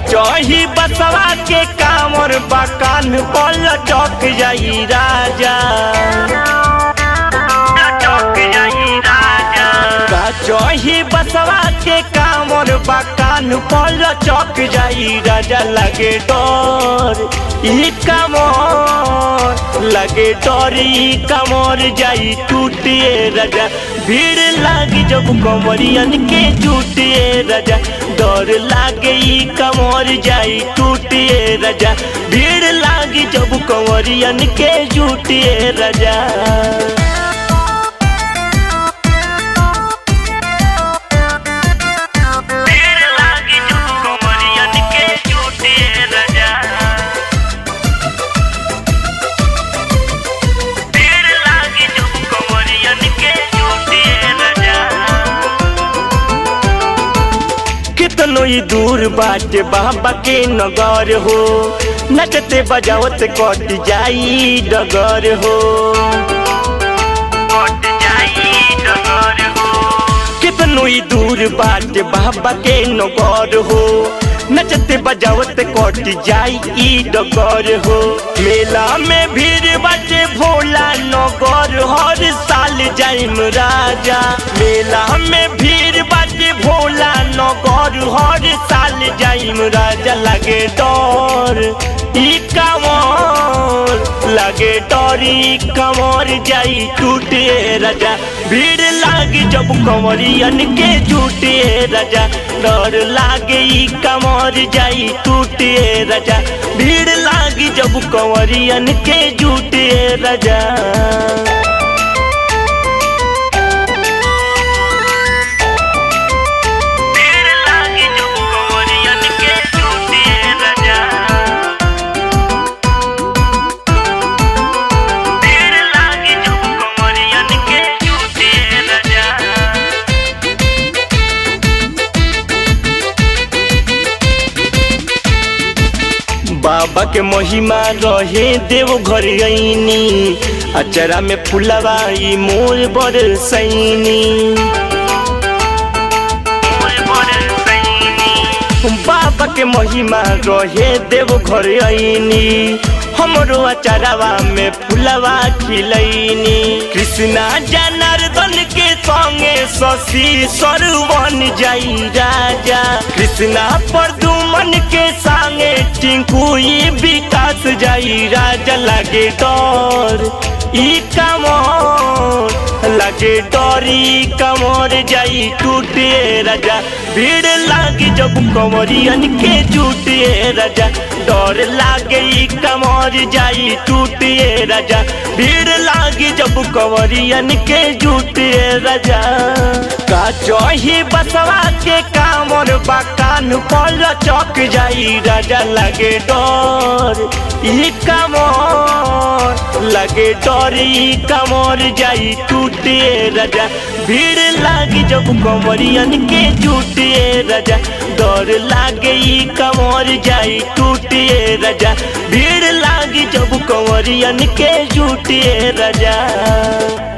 चही बसवा के कामर बकान पल चौक जाई राजा का चही बसवा के कामर बकान पल चौक जाई राजा लगे डर ई कमर लगे डर ई कमर जाई टूटिए राजा भीड़ लागी जब कमरियन के जुटिए राजा डर लागे ई कमर जाई टूटिए राजा भीड़ लागी जब कमरियन के जुटिए राजा भीड़ लागी जब कमरियन के जुटिए राजा भीड़ लागी जब कमरियन के जुटिए राजा कितनो ही दूर बाटे बाबा के नगर हो नचते बजावत कट जाई डगर हो कट जाई डगर हो कितनो ही दूर बाटे बाबा के नगर हो नचते बजावत कट जाई ई डगर हो मेला में भीड़ बाटे भोला नगर हर साल जाइम राजा मेला में भीड़ बाटे भोला नगर हर साल जाइम राजा लगे डर ई कमर लगे डर ई कमर जाई टूटे राजा भीड़ लागी जब कमरियन के झूठे राजा डर लागे ई कमर जाई टूटे राजा भीड़ लागी जब कमरियन के झूठे राजा भीड़ लागी जब कमरियन के झूठे राजा भीड़ लागी जब कमरियन के झूठे राजा बाबा के महिमा रहे देव घर गईनी अचरा में फुलवाई मोर बड़ सैनी बाबा के महिमा रहे देव घर आईनी हमरो अचारवा में फुलवा खिलैनी कृष्णा जनार्दन के संगे शशि सरवन जाई राजा कृष्णा प्रदुमन के संगे टिंकू ई विकास जाई राजा लगे डर ई कमर लगे डरी कमर जाई टूटे राजा भीड़ लागी जब कमरियन के जुटे राजा डर लागे ई कमर जाई टूटे राजा भीड़ लागी जब कमरियन के जुटे राजा का चही बसवा के कामर बकान पल चौक जाई राजा लगे डर ई कमर लगे डर ई कमर जाई टूटे राजा भीड़ लागी जब कमरियन के जुटे राजा डर लागे ई कमर जाई टूटे राजा भीड़ लागी जब कमरियन के जुटे राजा